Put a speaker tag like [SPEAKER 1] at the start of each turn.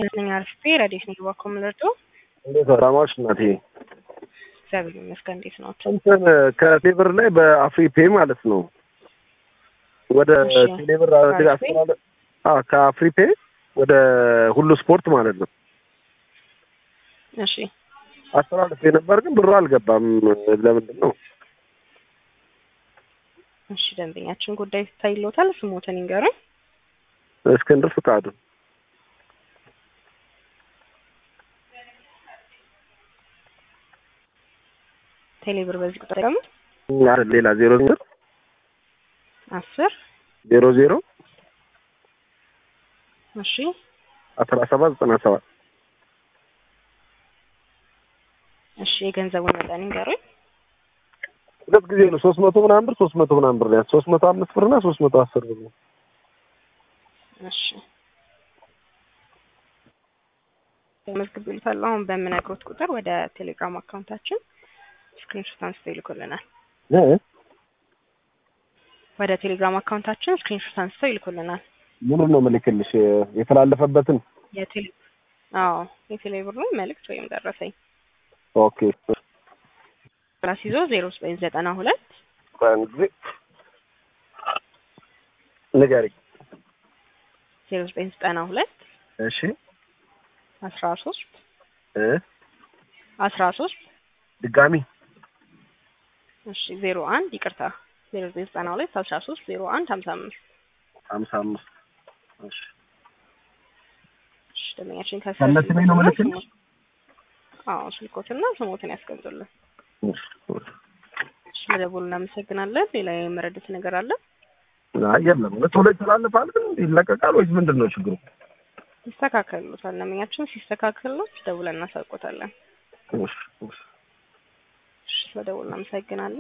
[SPEAKER 1] ነኝ አርፌ ረዴት ነኝ ባኮ ምለርቶ
[SPEAKER 2] እንዴት ሰላማዎች እናቴ?
[SPEAKER 1] እግዚአብሔር ይመስገን። እንዴት ነው?
[SPEAKER 2] እንትን ከቴብር ላይ በአፍሪ ፔ ማለት ነው ወደ
[SPEAKER 1] እሺ።
[SPEAKER 2] ቴሌብር
[SPEAKER 1] ከአፍሪ?
[SPEAKER 2] አስተላለ አዎ ከአፍሪ ፔ ወደ ሁሉ ስፖርት ማለት ነው
[SPEAKER 1] እሺ
[SPEAKER 2] አስተላልፌ ነበር፣ ግን ብሩ አልገባም። ለምንድን ነው?
[SPEAKER 1] እሺ ደንበኛችን ጉዳይ ታይሎታል። ስሞትን ይንገሩኝ።
[SPEAKER 2] እስክንድር ፍቃዱ
[SPEAKER 1] ቴሌብር በዚህ ቁጥር ገሙት
[SPEAKER 2] አይደል? ሌላ ዜሮ ዜሮ
[SPEAKER 1] አስር
[SPEAKER 2] ዜሮ ዜሮ
[SPEAKER 1] እሺ
[SPEAKER 2] አስራ ሰባት ዘጠና ሰባት
[SPEAKER 1] እሺ የገንዘቡን መጠን ይንገሩኝ።
[SPEAKER 2] ሁለት ጊዜ ነው ሶስት መቶ ምናምን ብር ሶስት መቶ ምናምን ብር ያዝ ሶስት መቶ አምስት ብር እና ሶስት መቶ አስር ብር ነው።
[SPEAKER 1] እሺ ተመዝግቤልታለሁ። አሁን በምነግሮት ቁጥር ወደ ቴሌግራም አካውንታችን ስክሪንሾት አንስተው ይልኩልናል።
[SPEAKER 2] እ?
[SPEAKER 1] ወደ ቴሌግራም አካውንታችን ስክሪንሾት አንስተው ይልኩልናል።
[SPEAKER 2] ምኑን ነው የምልክልሽ? የተላለፈበትን
[SPEAKER 1] የቴሌ አዎ የቴሌ ብሩን መልእክት ወይም ደረሰኝ
[SPEAKER 2] ኦኬ
[SPEAKER 1] ራስ ይዞ ዜሮ ዘጠኝ ዘጠና ሁለት
[SPEAKER 2] በአንድ ጊዜ ንገሪኝ።
[SPEAKER 1] ዜሮ ዘጠኝ ዘጠና ሁለት
[SPEAKER 2] እሺ
[SPEAKER 1] አስራ ሶስት
[SPEAKER 2] እ
[SPEAKER 1] አስራ ሶስት
[SPEAKER 2] ድጋሚ
[SPEAKER 1] እሺ ዜሮ አንድ ይቅርታ ዜሮ ዘጠኝ ዘጠና ሁለት አስራ ሶስት ዜሮ አንድ ሀምሳ አምስት
[SPEAKER 2] ሀምሳ አምስት እሺ
[SPEAKER 1] እሺ ደንበኛችን
[SPEAKER 2] ከነ ስሜ ነው የምልክልሽ?
[SPEAKER 1] አዎ ስልኮትና ስሞትን ያስቀምጡልን።
[SPEAKER 2] እሺ
[SPEAKER 1] እሺ መደወሉ እናመሰግናለን። ሌላ የመረዱት ነገር አለ?
[SPEAKER 2] አይ የለም ቶሎ ይተላለፋል ግን ይለቀቃል ወይስ ምንድን ነው ችግሩ?
[SPEAKER 1] ይስተካከሉታል። ደንበኛችን ሲስተካከሉት ደውለን እናሳውቆታለን።
[SPEAKER 2] እሺ እሺ
[SPEAKER 1] እሺ መደወሉ እናመሰግናለን።